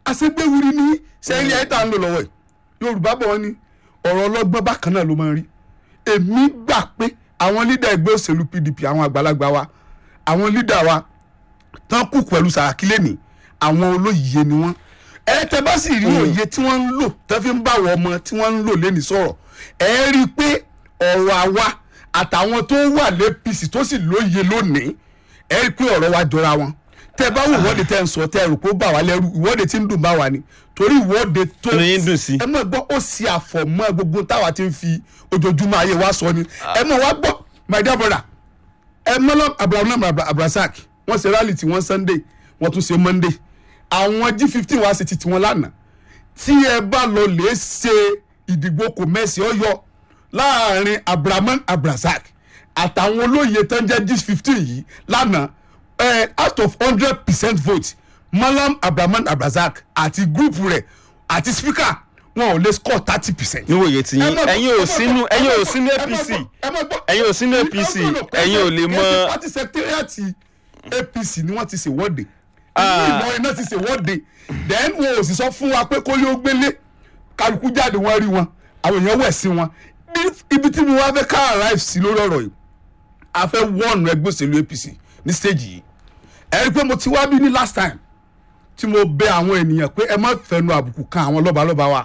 àṣegbéwuri ní sẹ́yìn ẹ̀ tá à ń lò lọ́wọ́ yìí yorùbá bọ̀ wọ́n ní ọ̀rọ̀ ọlọ́gbọ́n bákan náà ló máa ń rí èmi gbà pé àwọn lídà ẹgbẹ́ òṣèlú pdp àwọn àgbàlagbà wa àwọn lídà wa tán kù pẹ̀lú sàràkí lẹ́nìí àwọn olóyè ni wọ́n ẹ tẹ bá sì rí òye tí wọ́n ń lò tẹ́ fi ń bá àwọn ọmọ tí wọ́n ń lò lẹ́nìí sọ̀rọ̀ ẹ rí i pé ọ̀rọ̀ àwa àtàwọn tó wà lẹ́pìsì tó sì lóye lónìí ẹ rí i pé ọ̀rọ̀ wa jọra wọn tẹ bá wò ìwọ́de tẹ ń sọ tẹ rò pé ó bà wá lẹ́rù ìwọ́de tí ń dùn bá wa ni torí ìwọ́de tó Inú yín dùn sí. ẹ mọ̀ gbọ́ ó sì àfọ̀mọ́ gbogbo táwa ti ń fi ojoojúmọ́ ayé wa sọ ni ẹ mọ̀ wá gbọ́ my dear brother ẹ mọ́lọ́ abrahamu abrasak wọ́n ṣe rally tí wọ́n sunday wọ́n tún ṣe monday àwọn g fifteen wá sí ti tiwọn lánàá tí ẹ bá lọ lè ṣe ìdìbò kò mẹ́sì ọyọ láàrin abrahamu abrasak àtàwọn olóyè tó ń jẹ́ g fifteen yìí lánàá eh, out of hundred percent vote malam abrahamu abrasak àti gúrùpù rẹ̀ àti speaker wọn ò lè score thirty percent níwòye tí yín ẹ̀yin ò sínú ẹ̀yin ò sínú apc ẹ̀yin ò sínú APC, ẹ̀yin ò lè mọ- party secretariat apc ni wọ́n ti ṣèwọ́de Ah. ìlú ìlọrin náà ti ṣèwọ́de then wọn ò sì sọ fún wa pé kó yóò gbélé kálukú jáde wọn rí wọn àwọn èèyàn wẹ̀ sí wọn Bí- ibi tí mo wá fẹ́ ká arrive sí lórí ọ̀rọ̀ yìí a fẹ́ wọ́ọ̀nù ẹgbẹ́ òṣèlú apc ní stage yìí ẹ rí i pé mo ti wá bí ní last time tí mo bẹ àwọn ènìyàn pé ẹ má fẹnu àbùkù kan àwọn lọ́balọ́ba wa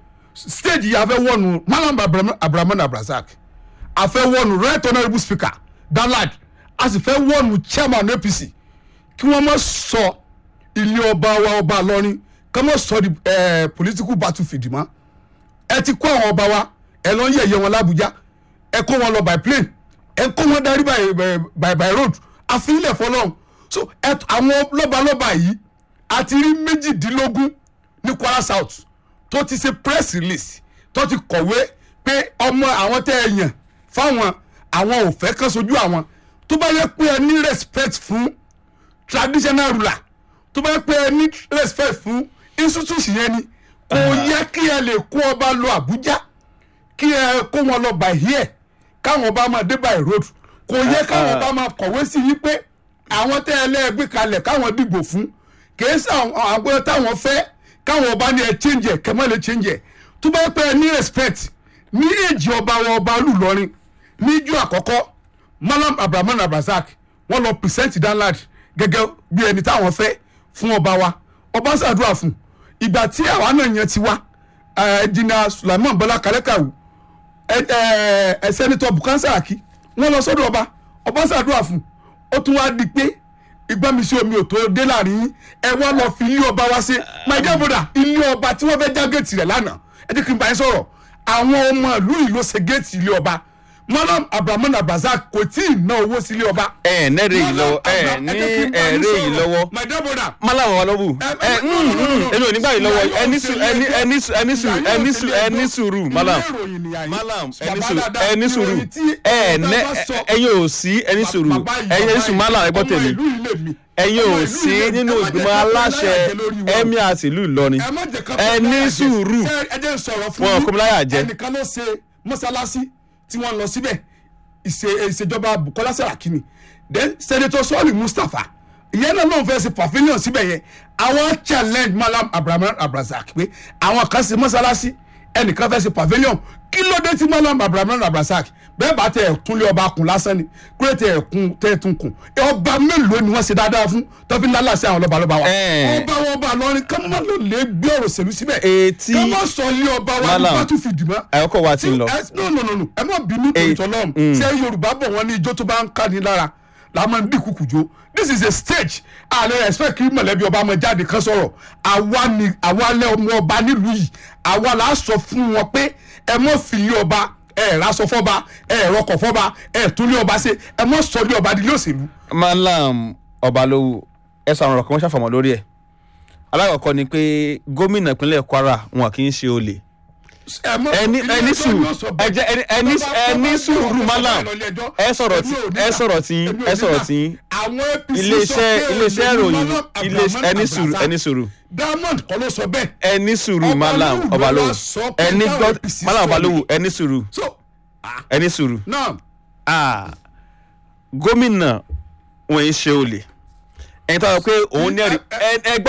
stage yìí a fẹ́ wọ́ọ̀nù malam abrahamu abrazak a fẹ́ wọ́ọ̀nù right honourable speaker danlad a sì fẹ́ wọ́ọ̀nù chairman apc kí wọ́n má sọ ilé ọba wa ọba lọ́rin kí wọ́n má sọ di eh, political battlefield mọ́ ẹ ti kó àwọn ọba wa ẹ lọ ń yẹ̀yẹ́ wọn lábújá ẹ kó wọn lọ by plane ẹ kó wọn darí by by by, by road àfihàn fọlọ́run so ẹ àwọn lọ́balọ́ba yìí a ti rí méjìdínlógún ní kwara south tó ti ṣe press release tó ti kọ̀wé pé ọmọ àwọn tẹ́ ẹ yàn fáwọn àwọn ò fẹ́ kán sojú àwọn tó bá yẹ pé ẹ ní respect fún traditional ruler tó bá yẹ pé ẹ ní respect fún institution yẹn ni kò yẹ kí ẹ lè kó ọba lọ àbújá kí ẹ kó wọn lọ by here káwọn ọba máa dé by road kò yẹ káwọn ọba máa kọ̀wé sí yí pé àwọn tẹ́ ẹ lẹ́ẹ̀gbé kalẹ̀ káwọn dìbò fún kìí sọ àwọn àgbẹ̀ táwọn fẹ́ káwọn ọba ní ẹ change ẹ kẹmọ́ lè change ẹ tó bá pẹ́ ní respect ní èjì ọba wọn ọba olùlọrin níjọ́ àkọ́kọ́ malam abrahamu abrazak wọ́n lọ present danlad gẹ́gẹ́ bí ẹni táwọn fẹ́ fún ọba wa ọba ṣàdúrà fún ìgbà tí àwa náà yẹn ti wá ẹ jìnnà sulaiman bọlá kálẹ́kàwù ẹ sẹ́nitọ́ bukan saraki wọ́n lọ sọ́dọ̀ ọba ọba ṣàdúrà fún ó tún wá di pé ìgbàmísí omi ò tó dé láàrin yín ẹ wá lọ fi ilé ọba wá sí my dear brother ilé ọba tí wọ́n fẹ́ já géètì rẹ̀ lánàá ẹ jẹ́ kí n bá yín sọ̀rọ̀ àwọn ọmọ ìlú yìí ló ṣe géètì ilé ọba malam abrahamu abrazak kò tí ì ná owó sí ilé ọba. ẹ nẹ́rẹ̀ yìí lọ́wọ́ ẹ ní ẹ̀rẹ́ yìí lọ́wọ́ my dear brother málàmù wa lọ́wọ́ ẹ èmi ò ní gbà yìí lọ́wọ́ ẹni sùúrù ẹni ẹni sùúrù ẹni sùúrù ẹni sùúrù ẹni sùúrù malam malam ẹni sùúrù ẹni sùúrù ẹ nẹ ẹyin ò sí ẹni sùúrù ẹyin sùúrù malam ẹ gbọ́ tèmi ẹyin ò sí nínú ìgbìmọ̀ aláṣẹ ẹ̀mí àti ìlú Ìlọrin ẹni sùúrù wọn kò láyà jẹ. ẹnìkan ló ṣe mọ́sálásí tí wọ́n lọ síbẹ̀ ìṣe- ìṣèjọba Bukola Saraki ni then senator sọ́ọ̀lì Mustapha ìyẹn náà lóun fẹ́ ṣe pavilion síbẹ̀ yẹn àwọn challenge Malam Abraham Abrazak pé àwọn kan ṣe mọ́sálásí ẹnìkan fẹ́ ṣe pavilion kí ló dé tí Malam Abraham Abrazak bẹ́ẹ̀ bá tẹ ẹ̀kún lé ọba kùn lásán ni kúrẹ́ tẹ ẹ̀kún tẹ ẹ̀tún kùn ọba mélòó ni wọ́n ṣe dáadáa fún tọ́fí ńlá sí àwọn lọ́balọ́ba wa Ẹ̀. ọba wọn ọba lọrin ká má lọ lè gbé ọ̀rọ̀ sẹ́lu síbẹ̀ Etí- ká má sọ ilé ọba wa ní Malam. battlefield mọ́ àyọkọ̀ wa ti ń lọ. ẹ no no no no ẹ má bínú tó Eh, ìtọ́lọ́run ṣé yorùbá bọ̀ wọ́n ní ijó tó bá ń ká ní lára la máa ń dín kùkù jó this is a stage àlẹ́ expect kí mọ̀lẹ́bí ọba máa jáde kan sọ̀rọ̀ àwa ni àwa lẹ́ ọmọ ọba nílùú yìí àwa là á sọ fún wọn pé ẹ mọ̀ fìlí ọba ẹ rásọ fọba ẹ rọkọ̀ fọba ẹ tún lé ọba ṣe ẹ mọ̀ sọ lé ọba nílé òṣèlú. malam ọbalówó ẹ sọ àwọn ọ̀rọ̀ kan wọ́n ṣàfọ̀mọ́ lórí ẹ̀ alákọ̀ọ́kọ́ ni pé gómìnà ìpínlẹ̀ Kwara wọn kì í ṣe olè ẹ mọ̀- ẹni ilé ẹni ẹjọ́ sùúrù yóò sọ bẹ́ẹ̀. ẹjẹ ẹni ẹni Tó bá- ẹni tó bá sùúrù gbé malam ọkọ̀ lọ ilé ẹjọ́, ẹ sọ̀rọ̀ tí èmi ò ní ẹ gbà. sọ̀rọ̀ tí Èmi ò ẹ ní sọ̀rọ̀ gbà. tí àwọn APC sọ iléeṣẹ́ pé iléeṣẹ́ olè ni ìròyìn Malam ilé Abdulrahman ẹni sùúrù Abdulrasaq. ẹni sùúrù diamond kọ́ ló sọ bẹ́ẹ̀. ẹni sùúrù Ọbalówù malam ló ọbalówó wá sọ pé ẹni táwọn gbọ́ APC malam sọ ọbalówó ni. ẹni sùúrù so ah, ẹni sùúrù náà ah gómìnà wọn ń ṣe olè ẹni tó sọ pé òun ní ẹ̀rí ẹ ẹ gbọ́